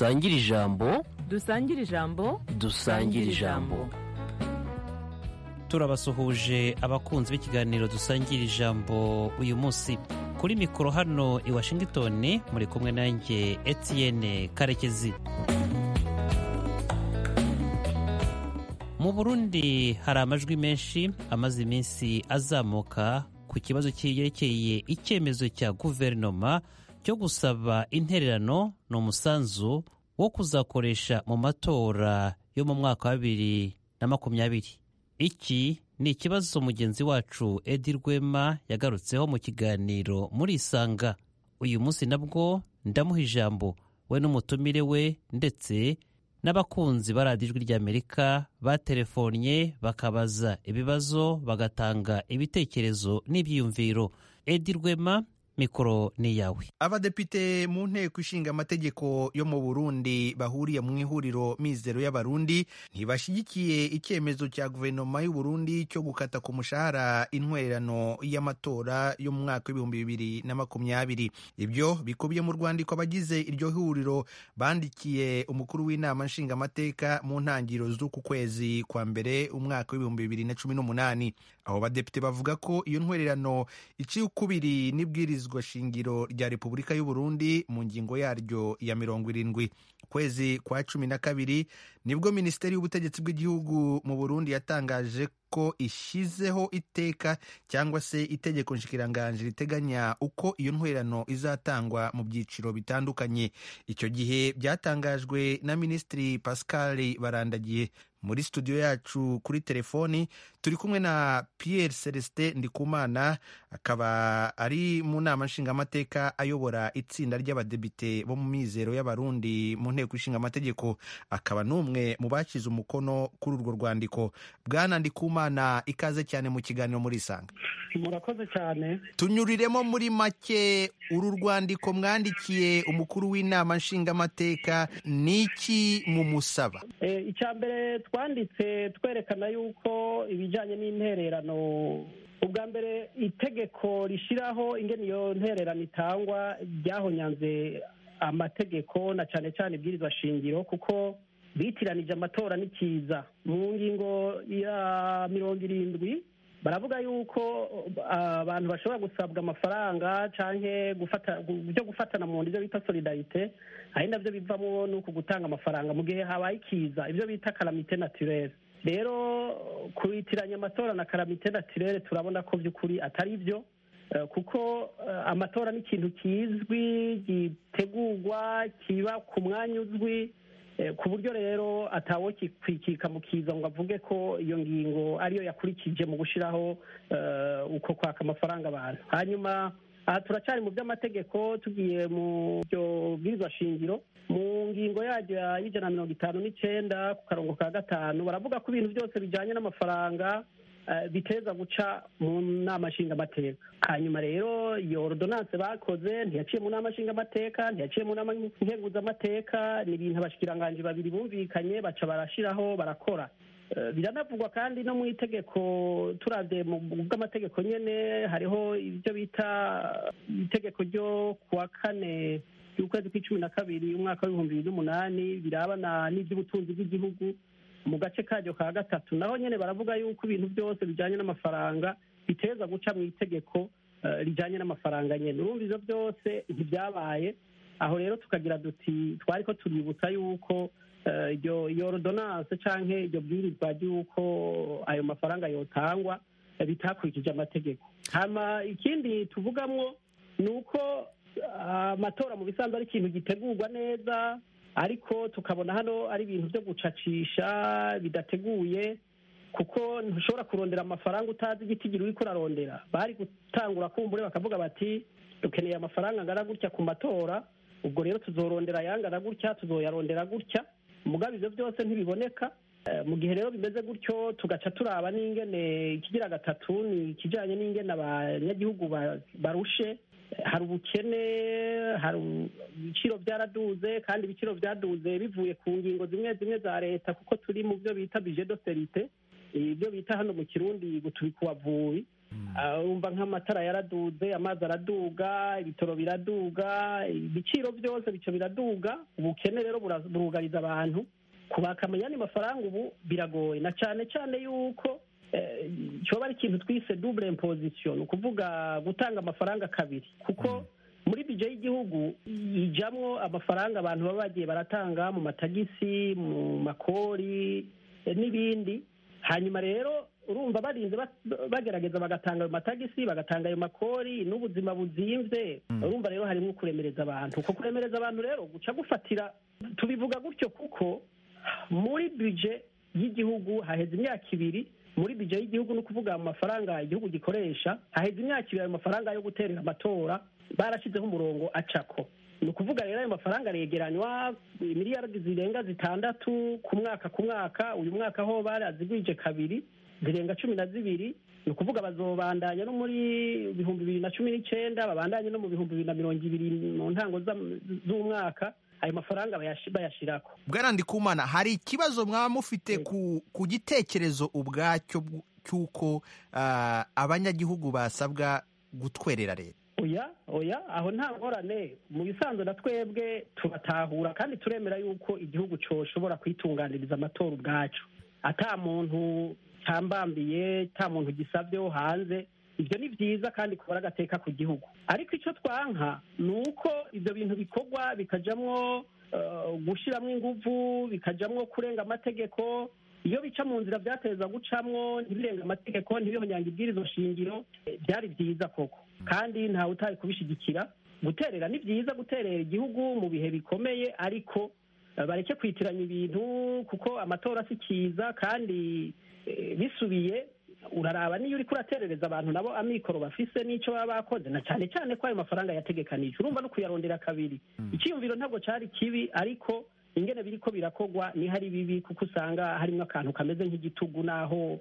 dusangire ijambo dusangire ijambo dusangire ijambo turabasuhuje abakunzi b'ikiganiro dusangira ijambo uyu munsi kuri mikoro hano i washington muri kumwe nanjye etienne karekezi mu burundi hari amajwi menshi amaze iminsi azamuka ku kibazo cyerekeye icyemezo cya guverinoma cyo gusaba intererano ni umusanzu wo kuzakoresha mu matora yo mu mwaka wa bibiri na makumyabiri iki ni ikibazo mugenzi wacu edi rwema yagarutseho mu kiganiro muri isanga uyu munsi nabwo ndamuha ijambo we n'umutumire we ndetse n'abakunzi ba radiyo ijwi ry'amerika batelefonye bakabaza ibibazo bagatanga ibitekerezo n'ibyiyumviro edi rwema mikoro ni iyawe abadepite mu nteko ishinga amategeko yo mu burundi bahuriye mu ihuriro mizero y'abarundi ntibashyigikiye icyemezo cya guverinoma y'u Burundi cyo gukata ku mushahara intwererano y'amatora yo mu mwaka w'ibihumbi bibiri na makumyabiri ibyo bikubiye mu rwandiko abagize iryo huriro bandikiye umukuru w'inama nshingamateka mu ntangiriro z'uku kwezi kwa mbere umwaka w'ibihumbi bibiri na cumi n'umunani abo badepite bavuga ko iyo ntwererano iciye ukubiri n'ibwirizwa shingiro rya repubulika y'u Burundi mu ngingo yaryo ya mirongo irindwi ukwezi kwa cumi na kabiri nibwo minisiteri y'ubutegetsi bw'igihugu mu burundi yatangaje ko ishyizeho iteka cyangwa se itegeko nshikiranganji riteganya uko iyo ntwerano izatangwa mu byiciro bitandukanye icyo gihe byatangajwe na minisitiri pascal barandagiye muri studio yacu kuri telefoni turi kumwe na Pierre Celestin Ndikumana akaba ari mu nama nshingamateka ayobora itsinda ry'abadepite bo mu mizero y'abarundi mu nteko ishinga amategeko akaba n'umwe mu bashyize umukono kuri urwo rwandiko bwana Ndikumana ikaze cyane mu kiganiro muri isanga murakoze cyane tunyuriremo muri make uru rwandiko mwandikiye umukuru w'inama nshingamateka ni iki mumusaba icya mbere twanditse twerekana yuko ibijyanye n'intererano ubwa mbere itegeko rishyiraho ingene iyo ntererano itangwa ryahonyanze amategeko na cyane cyane ibwirizwa shingiro kuko bitiranije amatora n'ikiza mu ngingo ya mirongo irindwi baravuga yuko abantu bashobora gusabwa amafaranga cyangwa byo gufatana mu ibyo bita solidarite ari nabyo bivamo ni uku gutanga amafaranga mu gihe habaye ikiza ibyo bita karamite naturere rero kubitiranya amatora na karamite naturere turabona ko by'ukuri atari byo kuko amatora ni ikintu kizwi gitegurwa kiba ku mwanya uzwi ku buryo rero atawo kikwikika mu kiza ngo avuge ko iyo ngingo ariyo yakurikije mu gushyiraho uko kwaka amafaranga abantu hanyuma aha turacyari mu by'amategeko tugiye mu byo bwirizwa shingiro mu ngingo yaryo y'ijana na mirongo itanu n'icyenda ku karongo ka gatanu baravuga ko ibintu byose bijyanye n'amafaranga biteza guca mu nama nshingamateka hanyuma rero iyo ordonance bakoze ntiyaciye mu nama nshingamateka ntiyaciye mu nama nkenguzamateka ni ibintu abashikiranganji babiri bumvikanye baca barashyiraho barakora biranavugwa kandi no mu itegeko turabye mu bw'amategeko nyine hariho ibyo bita itegeko ryo kuwa kane y'ukwezi kw'icumi na kabiri umwaka w'ibihumbi bibiri n'umunani birabana n'iby'ubutunzi bw'igihugu mu gace karyo ka gatatu naho nyine baravuga yuko ibintu byose bijyanye n'amafaranga biteza guca mu itegeko rijyanye n'amafaranga nyine urumva ibyo byose ntibyabaye aho rero tukagira duti twari ko tuributsa yuko iyo ordonance cyangwa iryo bwirizwa ry'uko ayo mafaranga yotangwa bitakurikije amategeko hama ikindi tuvugamo ni uko amatora mu bisanzwe ari ikintu gitegurwa neza ariko tukabona hano ari ibintu byo gucacisha bidateguye kuko ntushobora kurondera amafaranga utazi igitigiri uri kurarondera bari gutangura kumbure bakavuga bati dukeneye amafaranga angana gutya ku matora ubwo rero tuzorondera ayangana gutya tuzoyarondera gutya mugabe ibyo byose ntibiboneka mu gihe rero bimeze gutyo tugaca turaba n'ingene ikigira gatatu ni ikijyanye n'ingene abanyagihugu barushe hari ubukene hari ibiciro byaraduze kandi ibiciro byaduze bivuye ku ngingo zimwe zimwe za leta kuko turi mu byo bita bije doserite ibyo bita hano mu kirundi gutubika uwavubi urumva nk'amatara yaraduze amazi araduga ibitoro biraduga ibiciro byose bico biraduga ubukene rero burugariza abantu kubakamenya ni mafaranga ubu biragoye na cyane cyane yuko cyoba ari ikintu twise double imposition ni ukuvuga gutanga amafaranga kabiri kuko muri bije y'igihugu ijamwo amafaranga abantu baba bagiye baratanga mu matagisi mu makori n'ibindi hanyuma rero urumva barinze bagerageza bagatanga ayo matagisi bagatanga ayo makori n'ubuzima buzimvye urumva rero harimo kuremereza abantu uko kuremereza abantu rero guca gufatira tubivuga gutyo kuko muri bije y'igihugu haheze imyaka ibiri muri bije y'igihugu ni ukuvuga mu mafaranga igihugu gikoresha haheze imyaka ibiri ayo mafaranga yo guterera amatora barashyizeho umurongo acako ni ukuvuga rero ayo mafaranga aregeranywa miliyardi zirenga zitandatu ku mwaka ku mwaka uyu mwaka ho barazigwije kabiri zirenga cumi na zibiri ni ukuvuga bazobandanya no muri bihumbi bibiri na cumi n'icyenda babandanye no mu bihumbi bibiri na mirongo ibiri mu ntango z'umwaka ayo mafaranga bayashirako bwana ndikumana hari ikibazo mwaba mufite ku gitekerezo ubwacyo cy'uko abanyagihugu basabwa gutwerera leta oya oya aho nta ngorane mu bisanzwe na twebwe tubatahura kandi turemera yuko igihugu cyoshobora kwitunganiriza amatora ubwacu ata muntu cyambambiye nta muntu gisabyeho hanze ibyo ni byiza kandi kubara agateka ku gihugu ariko icyo twanka ni uko ibyo bintu bikorwa bikajyamo gushyiramo ingufu bikajyamo kurenga amategeko iyo bica mu nzira byateza gucamwo ntibirenga amategeko ntibihonyange ibwirizo shingiro byari byiza koko kandi ntawe utari kubishyigikira guterera ni byiza guterera igihugu mu bihe bikomeye ariko bareke kwitiranya ibintu kuko amatora si kiza kandi bisubiye uraraba niyo uri kuraterereza abantu nabo amikoro bafise n'icyo baba bakoze na cyane cyane ko ayo mafaranga yategekanije urumva no kuyarondera kabiri icyiyumviro ntabwo cyari kibi ariko ingene biriko birakogwa ni hari bibi kuko usanga harimo akantu kameze nk'igitugu naho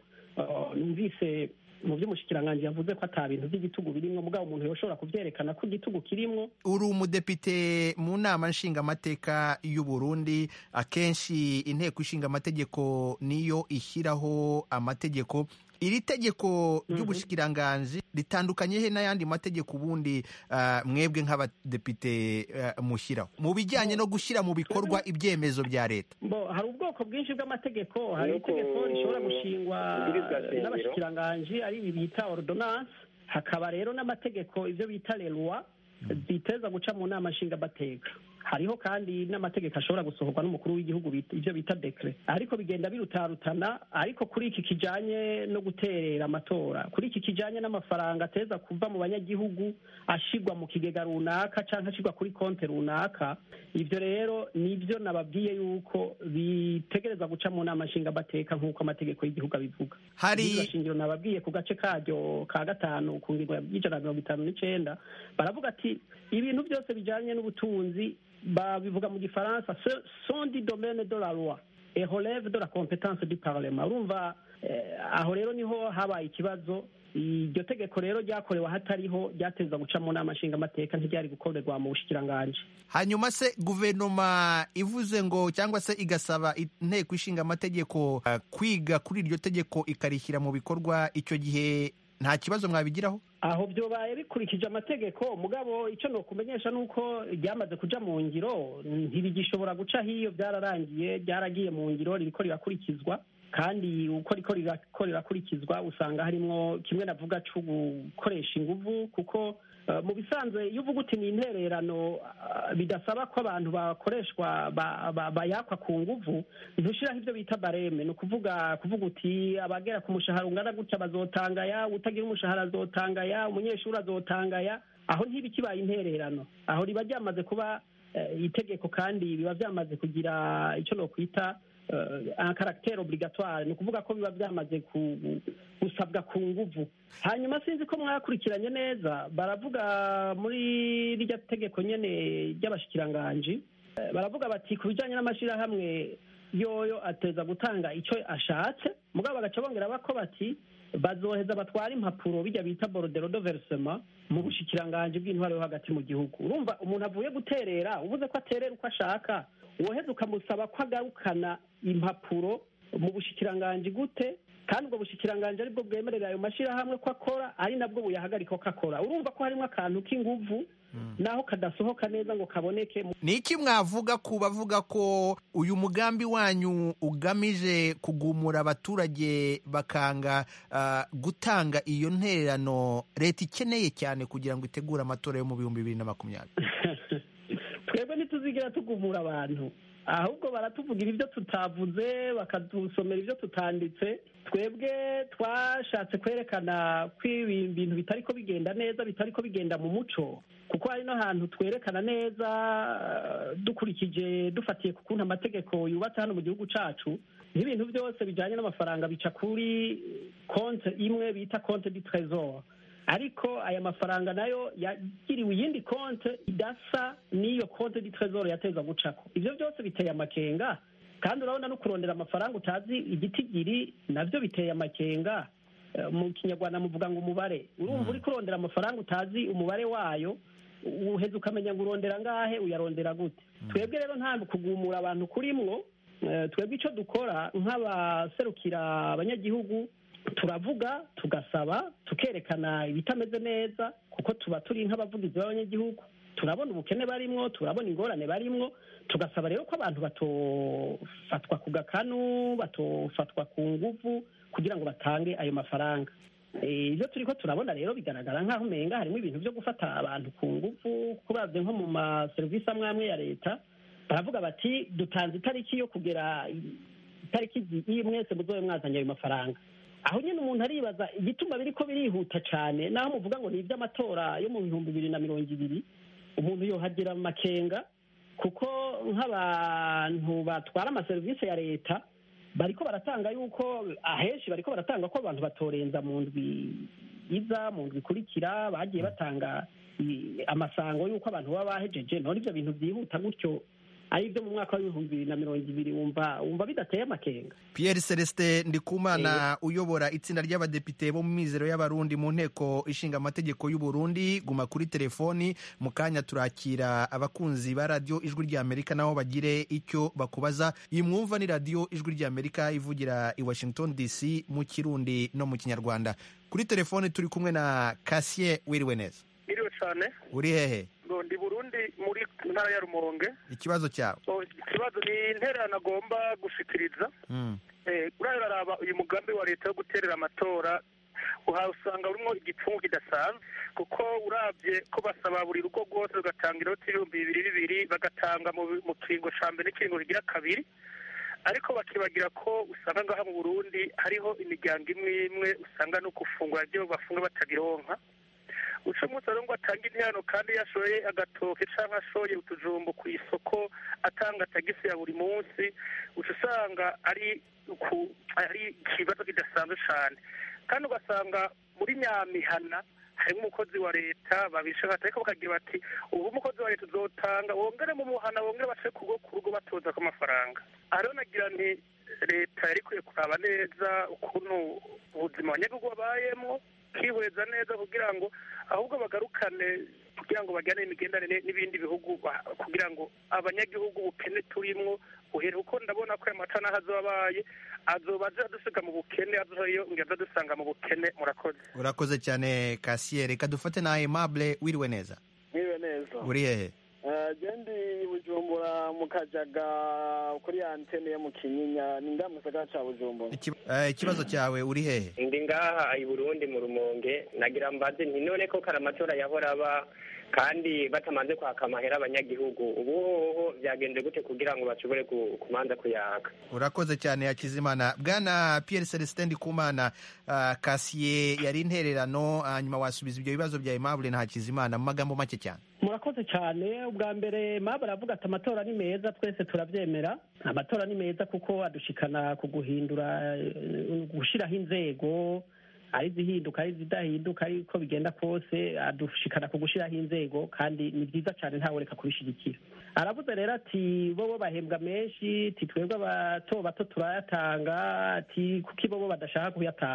numvise mu by'umushikiranganji yavuze ko ata bintu by'igitugu birimwo mugabo umuntu yoshobora kubyerekana ko igitugu kirimwo uri umudepite mu nama nshingamateka y'u Burundi akenshi inteko ishinga amategeko niyo ishyiraho amategeko iri tegeko ry'ubushikiranganji ritandukanye he n'ayandi mategeko ubundi mwebwe nk'abadepite mushyiraho mu bijyanye no gushyira mu bikorwa ibyemezo bya leta hari ubwoko bwinshi bw'amategeko hari itegeko rishobora gushingwa n'abashikiranganji ari ibi bita ordonance hakaba rero n'amategeko ibyo bita lerwa ziteza guca mu nama nshingamateka hariho kandi n'amategeko ashobora gusohorwa n'umukuru w'igihugu ibyo bita dekere ariko bigenda birutarutana ariko kuri iki kijanye no guterera amatora kuri iki kijanye n'amafaranga ateza kuva mu banyagihugu ashigwa mu kigega runaka cyangwa ashigwa kuri konti runaka ibyo rero nibyo nababwiye yuko bitegereza guca mu nama nshingamateka nk'uko amategeko y'igihugu abivuga hari shingiro nababwiye ku gace karyo ka gatanu ku ngingo y'ijana na mirongo itanu n'icenda baravuga ati ibintu byose bijanye n'ubutunzi babivuga mu gifaransa sont du domaine de la loi et relève de la compétence du parlement urumva aho rero niho habaye ikibazo iryo tegeko rero ryakorewe ahatariho ryateza guca mu nama nshingamateka ntiryari gukorerwa mu bushikiranganji hanyuma se guverinoma ivuze ngo cyangwa se igasaba inteko ishinga amategeko uh, kwiga kuri iryo tegeko ikarishyira mu bikorwa icyo gihe nta kibazo mwabigiraho aho byobaye bikurikije amategeko mugabo icyo ni ukumenyesha ni uko ryamaze kuja mu ngiro ntibigishobora guca hiyo byararangiye ryaragiye mu ngiro ririko rirakurikizwa kandi uko riko rirako rirakurikizwa usanga harimwo kimwe navuga co gukoresha inguvu kuko mu bisanzwe iyo uvuga uti ni intererano bidasaba ko abantu bakoreshwa bayakwa ku nguvu ntushiraho ibyo bita bareme ni ukuvuga kuvuga uti abagera ku mushahara ungana gutya bazotangaya utagira umushahara azotangaya umunyeshuri azotangaya aho ntiba kibaye intererano aho riba ryamaze kuba itegeko kandi biba byamaze kugira icyo nokwita un caractère obligatoire ni ukuvuga ko biba byamaze gusabwa ku nguvu hanyuma sinzi ko mwakurikiranye neza baravuga muri rirya tegeko nyene ry'abashikiranganji baravuga bati ku bijyanye n'amashyirahamwe yoyo ateza gutanga icyo ashatse mugabo bagaca bongera bako bati bazoheza batwara impapuro bijya bita borodero do verisema mu bushikiranganji bw'intwaro yo hagati mu gihugu urumva umuntu avuye guterera uvuze ko aterera uko ashaka woheza ukamusaba ko agarukana impapuro mu bushikiranganji gute kandi ubwo bushikiranganji aribwo bwemerera ayo mashyirahamwe ko akora ari nabwo buyahagarika ko akora urumva ko harimo akantu k'inguvu naho kadasohoka neza ngo kaboneke ni iki mwavuga ku bavuga ko uyu mugambi wanyu ugamije kugumura abaturage bakanga uh, gutanga iyo ntererano leta ikeneye cyane kugira ngo itegure amatora yo mu bihumbi bibiri na makumyabiri twebwe ntituzigira tugumura abantu ahubwo baratuvugira ibyo tutavuze bakadusomera ibyo tutanditse twebwe twashatse kwerekana ko ibi bintu bitari ko bigenda neza bitari ko bigenda mu muco kuko hari no hantu twerekana neza dukurikije dufatiye ku kuntu amategeko yubatse hano mu gihugu cyacu n'ibintu byose bijyanye n'amafaranga bica kuri konti imwe bita konti di trezor ariko aya mafaranga nayo yagiriwe iyindi konti idasa n'iyo konti di trezor yateza gucako ibyo byose biteye amakenga kandi urabona no kurondera amafaranga utazi igitigiri nabyo biteye amakenga mu kinyarwanda muvuga ngo umubare urumva uri kurondera amafaranga utazi umubare wayo uheze ukamenya ngo urondera ngahe uyarondera gute twebwe rero nta kugumura abantu kurimwo twebwe icyo dukora nk'abaserukira abanyagihugu turavuga tugasaba tukerekana ibitameze neza kuko tuba turi nk'abavugizi b'abanyagihugu turabona ubukene barimwo turabona ingorane barimwo tugasaba rero ko abantu batofatwa ku gakanu batofatwa ku nguvu kugira ngo batange ayo mafaranga ibyo turi ko turabona rero bigaragara nk'aho umenga harimo ibintu byo gufata abantu ku nguvu kurabye nko mu maserivisi amwe amwe ya leta baravuga bati dutanze itariki yo kugera itariki iyi mwese muzobe mwazanye ayo mafaranga aho nyine umuntu aribaza igituma biri ko birihuta cyane naho muvuga ngo ni iby'amatora yo mu bihumbi bibiri na mirongo ibiri umuntu yohagira amakenga kuko nk'abantu batwara amaserivisi ya leta bariko baratanga yuko ahenshi bariko baratanga ko abantu batorenza mu ndwi iza mu ndwi ikurikira bagiye batanga amasango y'uko abantu baba bahejeje none ibyo bintu byihuta gutyo ari ibyo mu mwaka w'ibihumbi bibiri na mirongo ibiri wumva wumva bidateye amakenga Pierre Celestin Ndikumana uyobora itsinda ry'abadepite bo mu mizero y'abarundi mu nteko ishinga amategeko y'u Burundi guma kuri telefoni mu kanya turakira abakunzi ba radiyo ijwi ry'Amerika nabo bagire icyo bakubaza iyi mwumva ni radiyo ijwi ry'Amerika ivugira i Washington DC mu Kirundi no mu Kinyarwanda kuri telefoni turi kumwe na Cassier wiriwe neza iriwe cyane uri hehe ndi burundi muri ntara ya rumonge ikibazo cyawe ikibazo ni intererano agomba gushikiriza uriya uraraba uyu mugambi wa leta wo guterera amatora usanga urimo igipfungu kidasanzwe kuko urabye ko basaba buri rugo rwose rugatanga inoti ibihumbi bibiri bibiri bagatanga mu kiringo cya mbere n'ikiringo kigira kabiri ariko bakibagira ko usanga ngaha mu burundi hariho imiryango imwe imwe usanga no gufungura ibyo bafunga batabironka uca umunsi rero ngo atange interano kandi yashoye agatoke cyangwa ashoye utujumbo ku isoko atanga tagisi ya buri munsi uca usanga ari ari ikibazo kidasanzwe cyane kandi ugasanga muri nyamihana harimo umukozi wa leta babisha ariko bakagira bati ubu umukozi wa leta uzotanga wongere mu muhana wongere bace ku rugo ku rugo batoza ko amafaranga aha rero nagira nti leta yari ikwiye kuraba neza ukuntu ubuzima abanyagihugu babayemo kwihweza neza kugira ngo ahubwo bagarukane kugira ngo bajyane imigenderanire n'ibindi bihugu kugira ngo abanyagihugu ubukene turimo uhere kuko ndabona ko aya mata n'aho azobabaye azoba adusiga mu bukene azoyo ngo dusanga mu bukene murakoze urakoze cyane Cassier reka dufate na Aimable wiriwe neza wiriwe neza uri hehe gendi bujumbura mu kajaga kuri antene yo mu kinyinya ni nga musagara ca bujumbura ikibazo cyawe uri hehe ndi ngaha i burundi mu rumonge nagira mbaze nti none ko kare amatora yahora aba kandi batamaze kwaka amahera abanyagihugu ubu hoho byagenze gute kugira ngo bashobore kumanza kuyaka urakoze cyane yakizimana bwana Pierre Celestin Ndikumana uh, Cassier yari intererano hanyuma uh, wasubiza ibyo bibazo bya Aimable na Hakizimana mu magambo make cyane murakoze cyane ubwa mbere maba aravuga ati amatora ni meza twese turabyemera amatora ni meza kuko adushikana ku guhindura gushyiraho inzego ari izihinduka ari izidahinduka ariko bigenda kose adushikana ku gushyiraho inzego kandi ni byiza cyane ntawereka kubishyigikira aravuze rero ati bo bo bahembwa menshi ati twebwe abato bato turayatanga ati kuko bo bo badashaka kuyatanga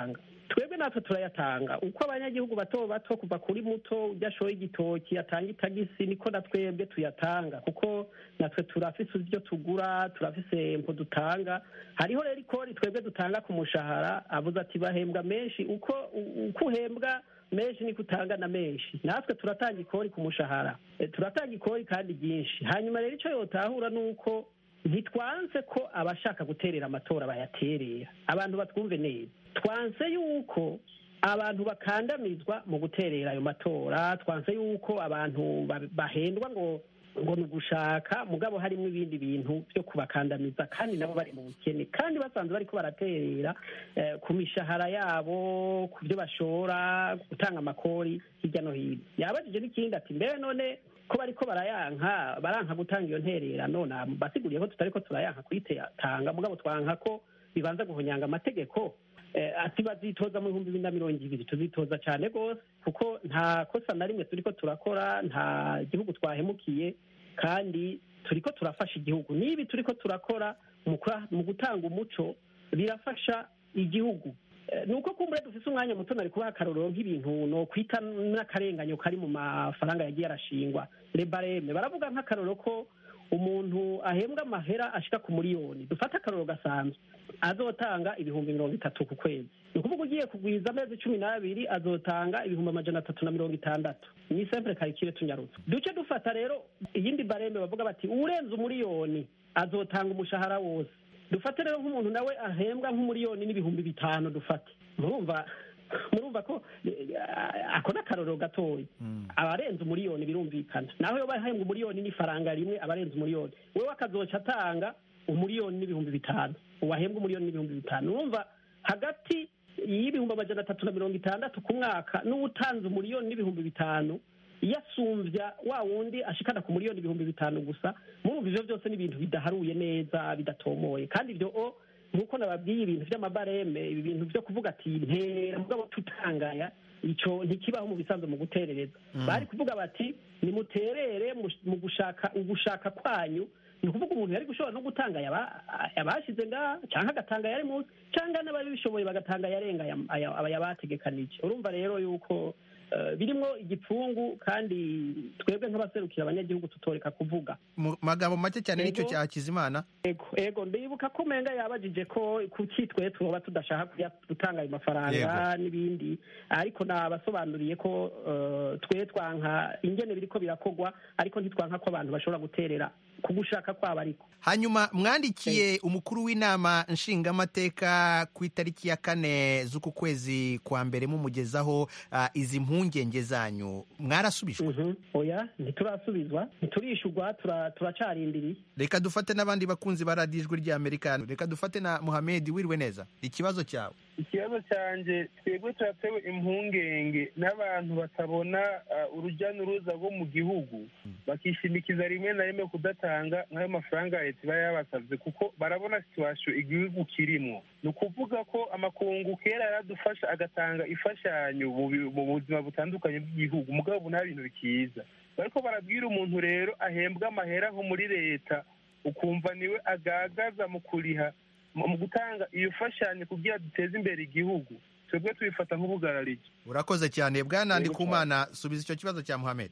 twebwe natwe turayatanga uko abanyagihugu bato bato kuva kuri muto ujya ashoye igitoki atanga itagisi niko na twebwe tuyatanga kuko natwe turafise ibyo tugura turafise impu dutanga hariho rero ikori twebwe dutanga ku mushahara avuze ati bahembwa menshi uko uko uhembwa menshi niko utanga na menshi natwe turatanga ikori ku mushahara Eh, turatanga ikori kandi ryinshi hanyuma rero icyo yotahura ni uko ntitwanse ko abashaka guterera amatora bayaterera abantu batwumve neza twanse yuko abantu bakandamizwa mu guterera ayo matora twanse yuko abantu ba- bahendwa ngo ngo ni ugushaka mugabo harimo ibindi bintu byo kubakandamiza kandi nabo bari mu bukene kandi basanzwe bariko baraterera eh, ku mishahara yabo ku byo bashora gutanga amakori hirya no hino yabajije n'ikindi ati mbere none ko bariko barayanka baranka gutanga iyo ntererano na basiguriye ko tutariko turayanka kuyitanga mugabo twanka ko bibanza guhonyanga amategeko Eh, ati bazitoza mu bihumbi bibiri na mirongo ibiri tuzitoza cyane rwose kuko nta kosa na rimwe turiko turakora nta gihugu twahemukiye kandi turiko turafasha igihugu n'ibi turiko turakora mu kura- mu gutanga umuco birafasha igihugu Eh, ni uko kumbure dufise umwanya muto nari kubaha akarorero nk'ibintu no kwita n'akarenganyo kari mu mafaranga yagiye arashingwa rebareme baravuga nk'akarorero ko umuntu ahembwa amahera ashika ku miliyoni dufate akarorero gasanzwe azotanga ibihumbi mirongo itatu ku kwezi ni ukuvuga ugiye kugwiza amezi cumi n'abiri azotanga ibihumbi amajana atatu na mirongo itandatu ni sempure karikire tunyarutse duce dufata rero iyindi bareme bavuga bati urenze umuriyoni azotanga umushahara wose dufate rero nk'umuntu nawe ahembwa nk'umuriyoni n'ibihumbi bitanu dufate murumva murumva ko eh, ako ni akarorero gatoya abarenze umuriyoni birumvikana naho yoba ahembwa umuriyoni n'ifaranga rimwe abarenze umuriyoni wewe akazoca atanga umuriyoni n'ibihumbi bitanu uwahembwa umuriyoni n'ibihumbi bitanu urumva hagati y'ibihumbi amajana atatu na mirongo itandatu ku mwaka n'uwutanze umuriyoni n'ibihumbi bitanu yasumbya wa wundi ashikana ku miliyoni ibihumbi bitanu gusa murumva ivyo byose ni ibintu bidaharuye neza bidatomoye kandi ivyo o nk'uko nababwiye ibintu vy'amabareme ibi bintu vyo kuvuga ati ntera mugabo tutangaya ico ntikibaho mu bisanzwe mu guterereza bari kuvuga bati nimuterere mu- mu gushaka ugushaka kwanyu ni ukuvuga umuntu yari gushobora no gutanga yaba- yabashize ngaha canke agatanga yari munsi canke n'ababishoboye bagatanga yarenga aya- aya- aya bategekanije urumva rero yuko eh, birimwo igipfungu kandi twebwe nk'abaserukira abanyagihugu tutoreka kuvuga mu magambo make cyane nicyo Yego. cya hakizimana ego ego ndibuka ko umenga yabajije ko kuki twe tuba tudashaka kuya gutanga ayo mafaranga n'ibindi ariko nabasobanuriye ko eh, twe twanka ingene biriko birakogwa ariko ntitwanka ko abantu bashobora guterera ku gushaka kwabo ariko hanyuma mwandikiye umukuru w'inama nshingamateka ku itariki ya kane z'uku kwezi kwa mbere mumugezaho ah, izi mpungenge zanyu mwarasubijwe Mhm. oya ntiturasubizwa ntiturishurwa tura- turacarindiriye reka dufate n'abandi bakunzi ba radiyo ijwi ry'amerika reka dufate na muhamedi wiriwe neza ikibazo cyawe ikibazo cyanjye twebwe turatewe impungenge n'abantu batabona uh, urujya n'uruza rwo mu gihugu bakishimikiza rimwe na rimwe kudatanga nk'ayo mafaranga leta iba yabasabye kuko barabona situwasiyo igihugu kirimo ni ukuvuga ko amakungu kera yaradufasha agatanga imfashanyo mu bi- mu buzima butandukanye bw'igihugu mugabo ubu nta bintu bikiza bariko barabwira umuntu rero ahembwa amahera nko muri leta ukumva niwe agagaza mu kuriha mu mu gutanga iyo fashanyo kugira duteze imbere igihugu twebwe tubifata nk'ubugararike urakoze cyane bwana ndikumana subiza icyo kibazo cya muhamedi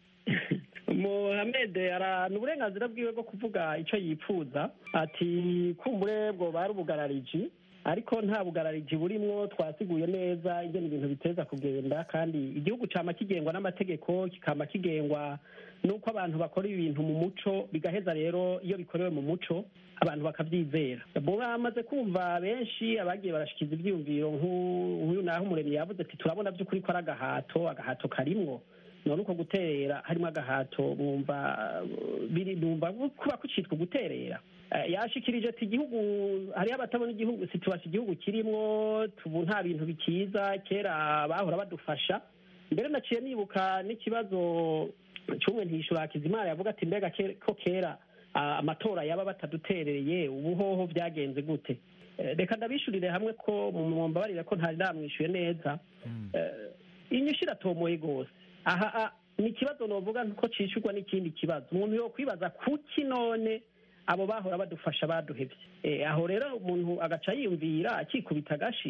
Mohamed arana uburenganzira bwiwe bwo kuvuga icyo yipfuza ati kumbure bwo bari ubugarariji ariko nta bugarariji burimwo twasiguye neza ingene ibintu biteza kugenda kandi igihugu cama kigengwa n'amategeko kikama kigengwa n'uko abantu bakora ibintu mu muco bigaheza rero iyo bikorewe mu muco abantu bakabyizera bamaze kumva benshi abagiye barashikiza ibyiyumviro nk'u- nk'uyu naho umuremyi yavuze ati turabona by'ukuri ko ari agahato agahato karimwo none uko guterera harimo agahato mwumva uh, biri numva kuba kucitwa guterera Eh, yashikirije ati igihugu hariho abatabona igihugu situwasi igihugu kirimwo tubu nta bintu bikiza kera bahora badufasha mbere naciye nibuka n'ikibazo cy'umwe ntishura hakizimana yavuga ati mbega ke- ko kera ah, amatora yaba bataduterereye ubuhoho byagenze gute Eh, reka ndabishurire hamwe ko mumbabarire ko ntari namwishuye neza Eh, inyishu iratomoye rwose aha ah, ni ikibazo novuga ko cishurwa n'ikindi kibazo umuntu yo kwibaza kuki none abo bahora badufasha baduhevye Eh, aho rero umuntu agaca yiyumvira akikubita agashi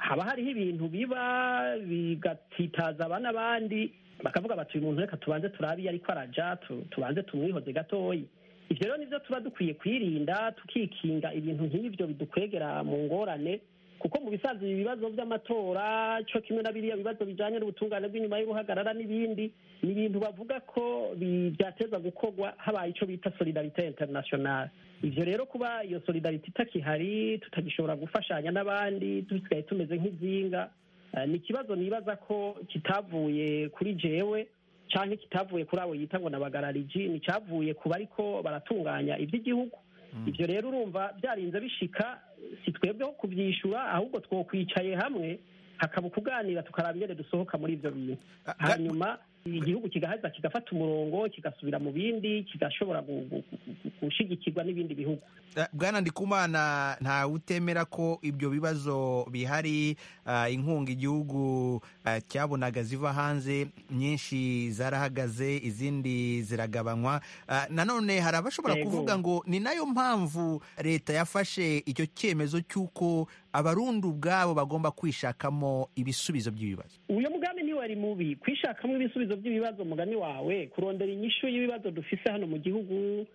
haba hariho ibintu biba bigatitaza aba n'abandi bakavuga bati uyu muntu reka tubanze turabe iyo ariko araja tu- tubanze tumwihoze gatoyi ivyo rero nivyo tuba dukwiye kwirinda tukikinga ibintu nk'ivyo bidukwegera mu ngorane kuko mu bisanzwe ibi bibazo by'amatora cyo kimwe na biriya bibazo bijanye n'ubutungane bw'inyuma y'uruhagarara n'ibindi ni ibintu bavuga ko bi- byateza gukorwa habaye ico bita solidarite international ivyo rero kuba iyo solidarite itakihari tutagishobora gufashanya n'abandi dusigaye tumeze nk'izinga eh, ni ikibazo nibaza ko kitavuye kuri jewe canke kitavuye kuri abo yita ngo nabagarariji ni cyavuye ku bariko baratunganya iby'igihugu ivyo rero urumva byarinze bishika si twebweho kuvyishura ahubwo twokwicaye hamwe hakaba ukuganira tukaraba ingene dusohoka muri ivyo bintu hanyuma igihugu kigaheza kigafata umurongo kigasubira mu bindi kigashobora gu- gu- gu- gushigikirwa n'ibindi bihugu Eh, bwana ndikumana nta utemera ko ibyo bibazo bihari ah, inkunga igihugu ah, cyabonaga ziva hanze nyinshi zarahagaze izindi ziragabanywa Ah, nanone hari abashobora Yego. kuvuga ngo ni nayo mpamvu leta yafashe icyo cyemezo cy'uko abarundi ubwabo bagomba kwishakamo ibisubizo by'ibibazo uyo mugambi ntiwari mubi kwishakamo ibisubizo by'ibibazo mugani wawe kurondera inyishu y'ibibazo dufise hano mu gihugu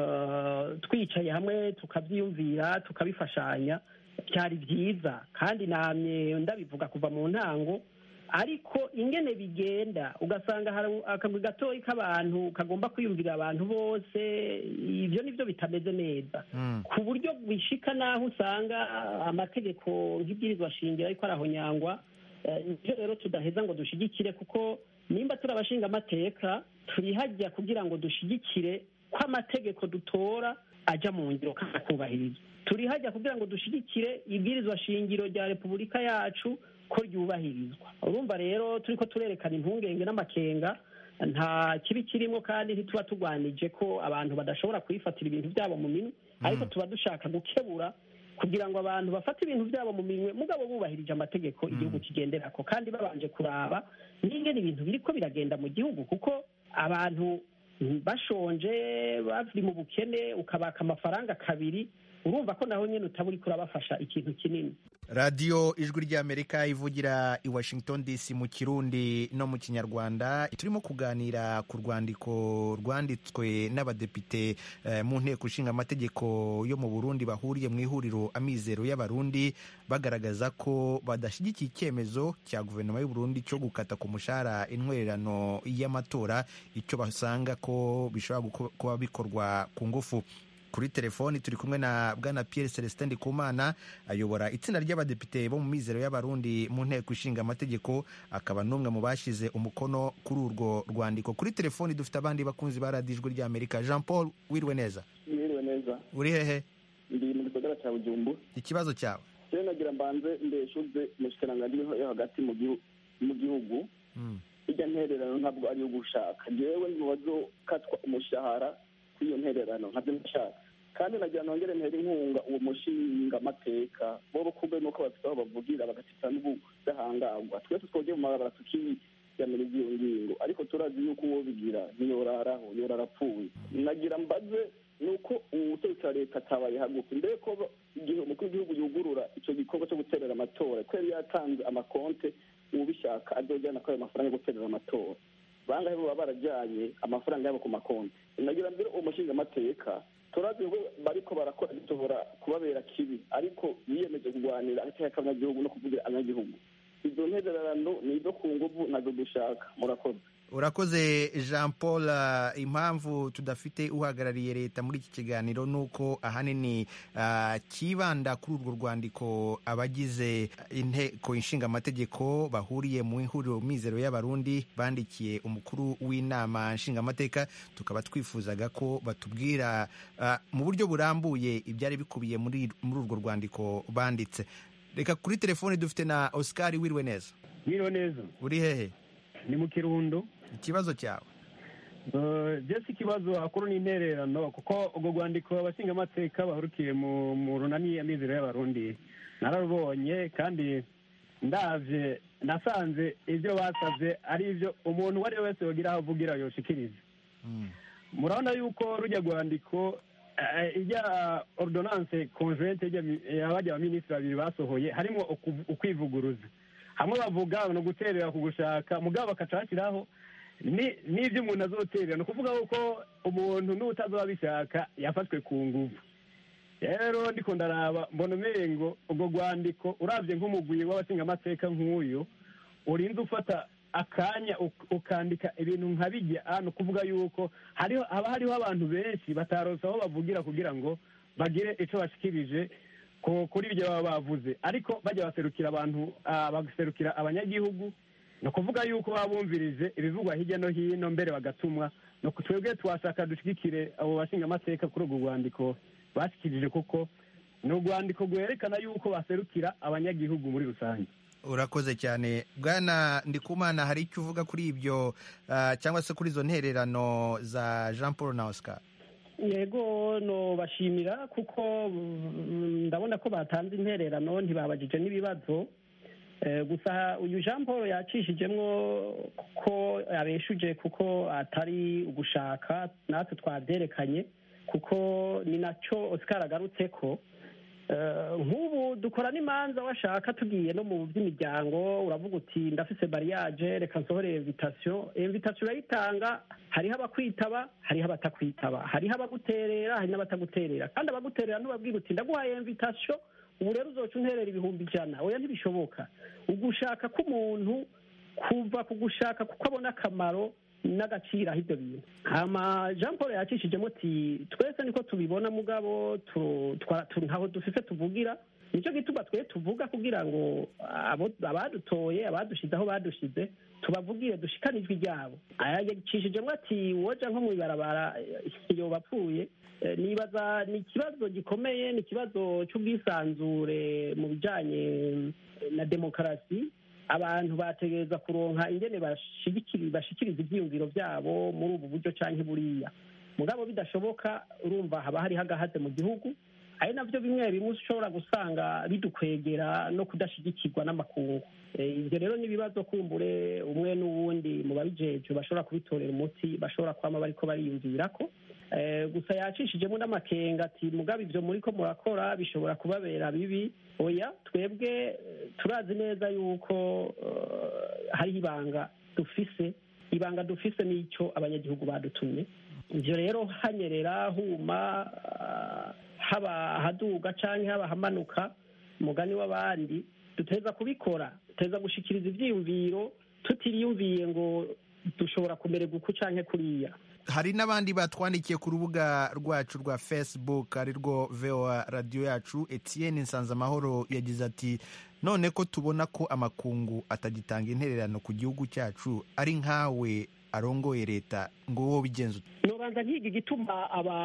eh, twicaye hamwe tukabyiyumvira tukabifashanya byari byiza kandi namye ndabivuga kuva mu ntango ariko ingene bigenda ugasanga hari akagwi gatoyi k'abantu kagomba kwiyumvira abantu bose ibyo nibyo bitameze neza ku buryo bishika n'aho usanga amategeko nk'ibwirizwa shingiro ariko arahonyangwa Eh, nivyo rero tudaheza ngo dushigikire kuko nimba turi abashinga amateka turi hajya kugira ngo dushigikire ko amategeko dutora aja mu ngiro kandi akubahirizwa turi hajya kugira ngo dushigikire ibwirizwa shingiro rya repubulika yacu ko ryubahirizwa urumva rero turiko turerekana impungenge n'amakenga nta kibi kirimo kandi ntituba turwanije ko abantu badashobora kuyifatira ibintu byabo mu minwe ariko tuba dushaka gukebura kugira ngo abantu bafate ibintu byabo mu minwe mugabo bubahirije amategeko igihugu kigenderako kandi babanje kuraba n'ingene ibintu biriko biragenda mu gihugu kuko abantu bashonje bari mu bukene ukabaka amafaranga kabiri urumva ko naho nyine utaba uriko urabafasha ikintu kinini radiyo ijwi ry'amerika ivugira i washington dc mu kirundi no mu kinyarwanda turimo kuganira ku rwandiko rwanditswe n'abadepite eh, mu nteko ishinga amategeko yo mu burundi bahuriye mu ihuriro amizero y'abarundi bagaragaza ko badashyigikiye icyemezo cya guverinoma y'u Burundi cyo gukata ku mushahara intwererano y'amatora icyo basanga ko bishobora guko- kuba bikorwa ku ngufu kuri telefoni turi kumwe na bwana Pierre Celestin Ndikumana ayobora itsinda ry'abadepite bo mu mizero y'abarundi mu nteko ishinga amategeko akaba n'umwe mu bashyize umukono kuri urwo rwandiko kuri telefoni dufite abandi bakunzi ba radiyo ijwi ry'amerika jean paul wiriwe neza mwiriwe neza uri hehe ndi mu gisagara cya bujumbu ikibazo cyawe rero nagira mbanze mbeshuze mu shikiranganji yo hagati mu gihu- mu gihugu Mm. irya ntererano ntabwo ari iyo gushaka jewe mu bazokatwa umushahara kuri iyo ntererano nkabyo nshaka kandi nagira nongere ntera inkunga uwo mushinga amateka bo kumbe nuko bafite aho bavugira bagatita n'ubudahangarwa twese twogeye mu mabarabara tukiyamiriza iyo ngingo ariko turazi yuko uwo bigira ntiyoraraho yorara apfuye nagira mbaze nuko ubutegetsi wa leta atabaye hagufi mbere ko igihe umukuru w'igihugu yugurura icyo gikorwa cyo guterera amatora ko yari yatanze amakonte ubishaka azojyana kuri ayo mafaranga yo guterera amatora bangahe baba barajyanye amafaranga yabo ku makonti nagira mbere uwo mushinga amateka turazi ngo bariko barakora bishobora kubabera kibi ariko biyemeje kurwanira agateka k'abanyagihugu no kuvugira abanyagihugu izo ntererano ni izo ku nguvu nazo dushaka murakoze urakoze jean paul ah, impamvu tudafite uhagarariye leta muri iki kiganiro ni uko ahanini ah, kibanda kuri urwo rwandiko abagize inteko ishinga amategeko bahuriye mu ihuriro mizero y'abarundi bandikiye umukuru w'inama nshingamateka tukaba twifuzaga ko batubwira ah, mu buryo burambuye ibyari bikubiye muri muri urwo rwandiko banditse reka kuri telefoni dufite na oscar wiriwe neza Mwiriwe neza uri hehe ni mu kirundo ikibazo cyawe Eh, jesi ikibazo hakuru ni intererano kuko urwo rwandiko abashingamateka bahurukiye mu mu runani amizero y'abarundi nararubonye kandi ndavye nasanze ibyo basavye ari ibyo umuntu uwo ari we wese yogira aho avugira yoshikiriza murabona yuko rujya rwandiko ijya ordonance conjointe y'abajya abaminisitiri babiri basohoye harimo ukwivuguruza hamwe bavuga ni uguterera ku gushaka mugabo bakaca bashyiraho n'ibyo umuntu azoterera ni ukuvuga ko umuntu n'utazoba abishaka yafashwe ku nguvu rero ndiko ndaraba mbona umengo ubwo rwandiko urabye nk'umugwi w'abashingamateka nk'uyu urinze ufata akanya ukandika ibintu nka bijya ni ukuvuga yuko haba hariho abantu benshi bataronse aho bavugira kugira ngo bagire icyo bashikirije kuri ibyo baba bavuze ariko bajya baserukira abantu baserukira abanyagihugu ni ukuvuga yuko baba bumvirije ibivugwa hirya no hino mbere bagatumwa twebwe twashaka dushyigikire abo bashingamateka kuri urwo rwandiko bashyikirije kuko ni urwandiko rwerekana yuko baserukira abanyagihugu muri rusange urakoze cyane bwana ndikumana hari icyo uvuga kuri ibyo cyangwa se kuri izo ntererano za jean paul na oscar yego no bashimira kuko ndabona ko batanze intererano ntibabajije n'ibibazo gusa uyu jean paul yacishijemo ko abeshuje kuko atari ugushaka natwe twabyerekanye kuko ni nacyo oscar agarutse ko nk'ubu dukora n'imanza washaka tugiye no mu by'imiryango uravuga uti ndafise bariyaje reka nsohore invitasiyo invitasiyo urayitanga hariho abakwitaba hariho abatakwitaba hariho abaguterera hari n'abataguterera kandi abaguterera ntubabwira uti ndaguhaye invitasiyo ubu rero uzoca unterera ibihumbi ijana oya ntibishoboka ugushaka k'umuntu kuva ku gushaka kuko abona akamaro n'agaciro aho ibyo bintu hama jean paul yacishijemo ati twese niko tubibona mugabo ntaho dufise tuvugira nicyo gituma twe tuvuga kugira ngo abadutoye abadushize aho badushize tubavugire dushikane ijwi ryabo yacishijemo ati woja nko mu ibarabara iyo bapfuye nibaza ni ikibazo gikomeye ni ikibazo cy'ubwisanzure mu bijyanye na demokarasi abantu bategereza kuronka ingene bashikiriza ibyiyumviro byabo muri ubu buryo cyangwa buriya mugabo bidashoboka urumva haba hariho agahaze mu gihugu ari nabyo bimwe bimwe ushobora gusanga bidukwegera no kudashyigikirwa n'amakungu ibyo rero ni ibibazo kumbure umwe n'uwundi mu babijeje bashobora kubitorera umuti bashobora kwama bariko bariyumvira ko gusa yacishijemo n'amakenga ati mugabo ibyo muri ko murakora bishobora kubabera bibi oya twebwe turazi neza yuko hariho ibanga dufise ibanga dufise n'icyo abanyagihugu badutumye ibyo rero hanyerera huma haba ahaduga cyangwa haba ahamanuka umugani w'abandi duteza kubikora duteza gushikiriza ibyiyumviro tutiriyumviye ngo dushobora kumererwa uku cyangwa kuriya hari n'abandi batwandikiye ku rubuga rwacu rwa facebook ari rwo voa radiyo yacu etienne nsanzamahoro yagize ati none ko tubona ko amakungu atagitanga intererano ku gihugu cyacu ari nkawe arongoye leta ngo wowe bigenze nubanza nkiga igituma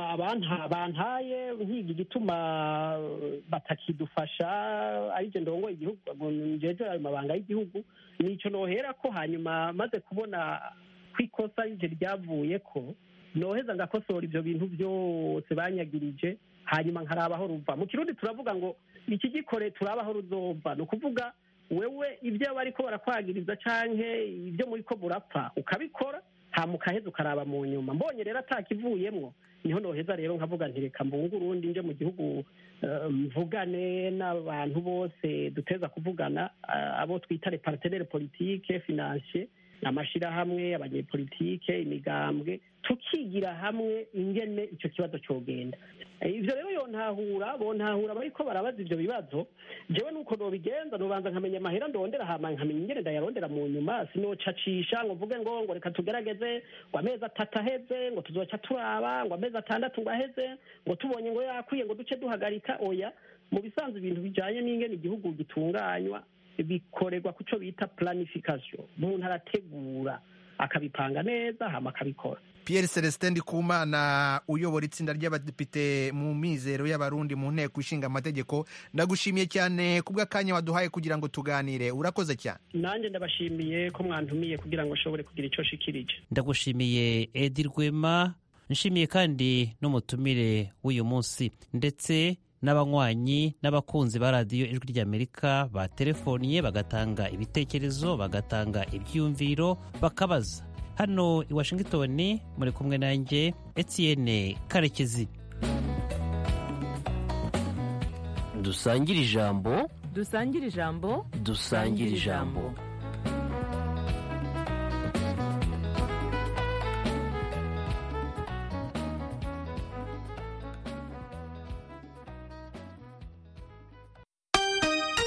bantaye nkiga igituma batakidufasha aribyo ndongoye igihugu njejwe ayo mabanga y'igihugu nicyo nohera ko hanyuma maze kubona ko ikosa rije ryavuye ko noheza ngakosora ibyo bintu byose banyagirije hanyuma nkarabaho ruva mu kirundi turavuga ngo iki gikore turabaho ruzova ni ukuvuga wewe ibyo bariko barakwagiriza canke ibyo muri ko burapfa ukabikora hama ukaheza ukaraba mu nyuma mbonye rero atakivuyemwo niho noheza rero nkavuga nti reka mbunge urundi nje mu gihugu mvugane n'abantu bose duteza kuvugana abo twita repartenere politike financier amashirahamwe abanyepolitike imigambwe tukigira hamwe ingene icyo kibazo cyogenda ivyo rero yontahura bontahura bariko barabaza ivyo bibazo jewe nuko nobigenza nobanza nkamenya amahera ndondera hama nkamenya ingene ndayarondera mu nyuma sinocacisha ngo mvuge ngo ngo reka tugerageze ngo amezi atatu aheze ngo tuzoca turaba ngo amezi atandatu ngo aheze ngo tubonye ngo yakwiye ngo duce duhagarika oya mu bisanzwe ibintu bijanye n'ingene igihugu gitunganywa bikorerwa ku cyo bita planification umuntu arategura akabipanga neza hama akabikora Pierre Celestin Ndikumana uyobora itsinda ry'abadepite mu mizero y'abarundi mu nteko ishinga amategeko ndagushimiye cyane kubw'akanya waduhaye kugira ngo tuganire urakoze cyane nanjye ndabashimiye ko mwantumiye kugira ngo nshobore kugira icyo shikirije ndagushimiye Edi Rwema nshimiye kandi n'umutumire w'uyu munsi ndetse n'abanywanyi n'abakunzi ba radiyo ijwi ry'amerika baterefoniye bagatanga ibitekerezo bagatanga ibyiyumviro bakabaza hano i washington muri kumwe nanjye etienne karekezi dusangire ijambo dusangire ijambo dusangire ijambo